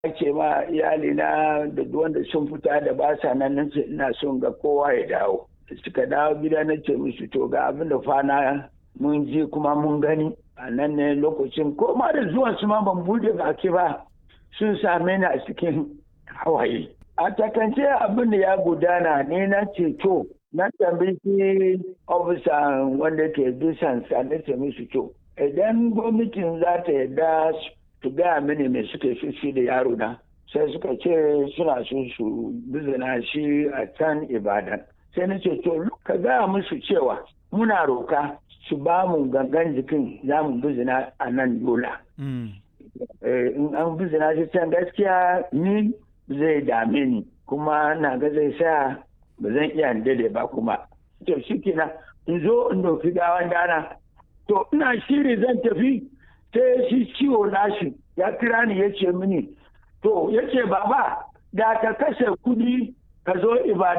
ce ma iyalina da wanda sun fita da ba sa nan nan ce ina son ga kowa ya dawo suka dawo gida na ce musu to ga abin da fana mun ji kuma mun gani a nan ne lokacin ko ma da zuwan su ma ban bude baki ba sun same ni a cikin hawaye a takance abin da ya gudana ne na ce to na tambayi ofisa wanda ke bisan sa na ce musu to idan gwamnatin za ta yarda su gaya mini me suke shi da yaro na sai suka ce suna so su bizina shi a can ibadan sai na ce to ka gaya musu cewa muna roka su ba mu gangan jikin za mu bizina a nan yola in an bizina shi can gaskiya ni zai dame ni kuma na ga zai sa ba zan iya dade ba kuma to shi kenan in zo in doki gawan dana to ina shiri zan tafi sai shi ciwo nashi ya kira ni ya ce mini to ya ce baba da ka kashe kudi ka zo ibadan